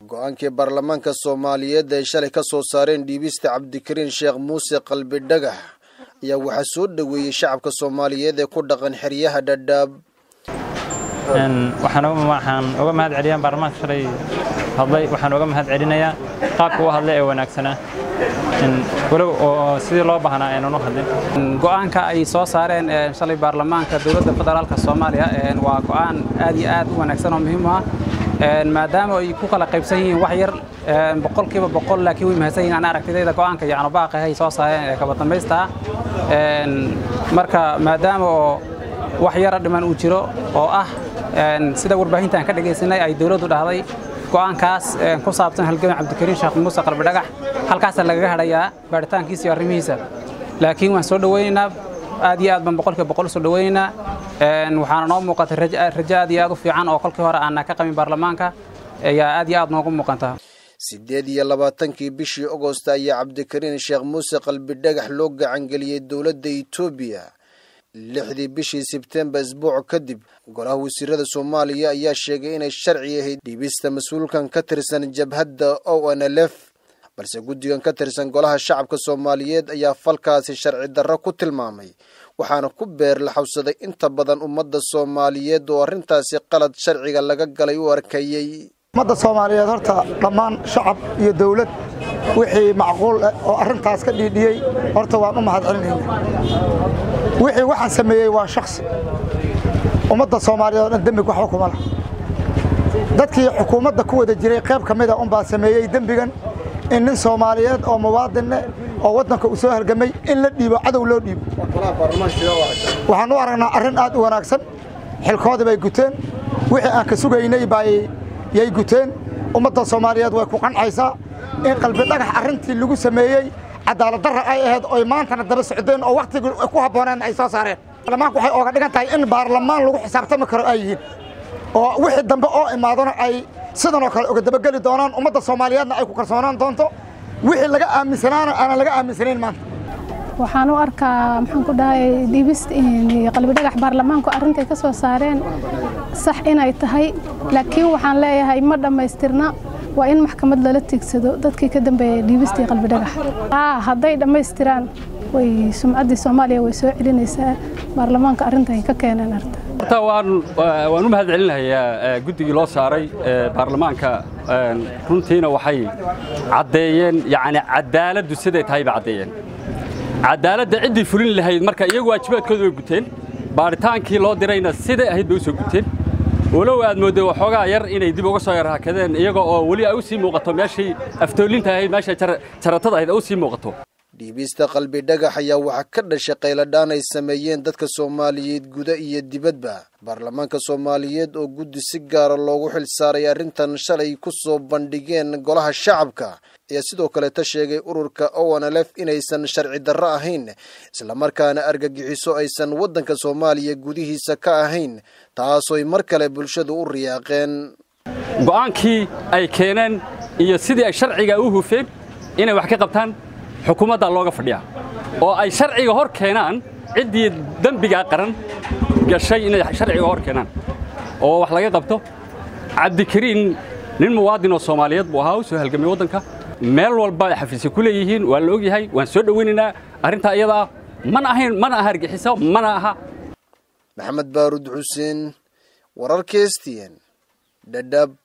go-aankii baarlamaanka soomaaliyeed ay shalay ka soo saareen dhiibista cabdikariin sheekh muuse qalbi dhagax ayaa waxaa soo dhoweeyey shacabka soomaaliyeed ee ku dhaqan xeryaha dhadhaab waxaan uga mahad celiyaa baarlamaanka shalay hadlay waxaan uga mahad celinayaa qaabka u hadlay ee wanaagsanaa walow oo sidii loo baahnaa aynan u hadlin go'aanka ay soo saareen shalay baarlamaanka dowladda federaalka soomaaliya waa go'aan aad iyo aad u wanaagsan oo muhiim u ah maadaama ay ku kala qaybsan yihiin wax yar boqolkiiba boqol laakiin way mahadsan yihiin ana aragtidayda go'aanka yacno baaqaha ay soo saareen ee kaba dambaysta ah marka maadaama oo wax yara dhiman uu jiro oo ah sida warbaahintaan ka dhegaysanay ay dowladdu dhahday go'aankaas ku saabsan halgamin cabdikariin sheekh muuse qalbi dhagax halkaasaa lagaga hadhayaa baaritaankiisa iyo arrimihiisa laakiin waan soo dhowaynaynaa aad iyo aad baan boqolkiiba boqol soo dhowaynaynaa waxaana noo muuqata rajo aad iyo aad u fiican oo kolkii hore aanna ka qabin baarlamaanka ayaa aad iyo aad noogu muuqanta siddeed iyo labaatankii bishii agost ayaa cabdikariin sheekh muuse qalbi dhagax loo gacangeliyey dowladda etoobiya lixdii bishii sebtembar isbuuc kadib golaha wasiirada soomaaliya ayaa sheegay inay sharci ahayd dhiibista mas-uulkan ka tirsan jabhadda o n l f balse guddigan ka tirsan golaha shacabka soomaaliyeed ayaa falkaasi sharci darro ku tilmaamay waxaana ku beer la xawsaday inta badan ummadda soomaaliyeed oo arrintaasi qalad sharciga laga galay u arkayey ummadda soomaaliyeed horta dhammaan shacab iyo dawlad wixii macquul ah oo arrintaas ka dhiidhiyey horta waan u mahad celinayna wixii waxaan sameeyey waa shaksi ummadda soomaaliyeed oo dhan dembig waxba kuma lah dadkii xukuumadda ku wada jiray qayb ka mida unbaa sameeyey dembigan in nin soomaaliyeed oo muwaadinne oo waddanka uu soo halgamay in la dhiibo cadow loo dhiibo waxaan u aragnaa arrin aad u wanaagsan xilkoodii bay guteen wixii aan ka sugaynay bay yay guteen ummadda soomaaliyeed way ku qancaysaa in qalbi dhagax arrintii lagu sameeyey cadaalad darra ay ahayd oy maantana daba socdeen oo wakhtigii ku habbooneen ay soo saareen baarlamaanku waxay ooga dhigan tahay in baarlamaan lagu xisaabtami karo ay yihiin oo wixii dambe oo imaadona ay sidan oo kale uga dabageli doonaan ummadda soomaaliyeedna ay ku kalsoonaan doonto wixii laga aaminsanaana aanan laga aaminsanayn maanta waxaan u arkaa maxaan ku dhahay dhiibist qalbi dhagax baarlamaanku arrintay ka soo saareen sax inay tahay laakiin waxaan leeyahay ma dhammaystirna waa in maxkamad lala tiigsado dadkii ka dambeeyay dhiibistii qalbi dhagax hadday dhammaystiraan way sumcaddii soomaaliya way soo celinaysaa baarlamaanka arrinta ay ka keeneen arta horta waan waan u mahad celinayaa guddigii loo saaray baarlamaanka runtiina waxay caddeeyeen yacni cadaaladdu siday tahay bay caddeeyeen cadaaladda ciddii fulin lahayd marka iyagu waajibaadkooda way guteen baaritaankii loo dirayna siday ahayd bay u soo guteen walow aad moodday waxoogaa yar inay dib uga soo yarhakadeen iyaga oo weli ay u sii muuqato meeshii aftoolinta ahayd meesha jaratada ahayd ay u sii muuqato dhiibista qalbi dhagax ayaa waxaa ka dhashay qayladhaan ay sameeyeen dadka soomaaliyeed guda iyo dibadba baarlamaanka soomaaliyeed oo guddi si gaara loogu xil saaray arrintan shalay ku soo bandhigeen golaha shacabka ayaa sidoo kaleeta sheegay ururka o n l f inaysan sharci darro ahayn islamarkaana argagixiso aysan waddanka soomaaliya gudihiisa ka ahayn taasoy mar kale bulshadu u riyaaqeen go'aankii ay keeneen iyo sidii ay sharciga u hufeen inay wax ka qabtaan xukuumadda looga fadhiyaa oo ay sharciga hor keenaan ciddii dembigaa qaran gashay inay sharciga hor keenaan oo wax laga qabto cabdikariin nin muwaadin oo soomaaliyeed buu ahaa u soo halgamay waddanka meel walba ay xafiisya ku leeyihiin waa la ogyahay waan soo dhowaynaynaa arrintaa iyada ah mana ahayn mana aha argixiso mana aha maxamed baarud xuseen wararka stn dhadhab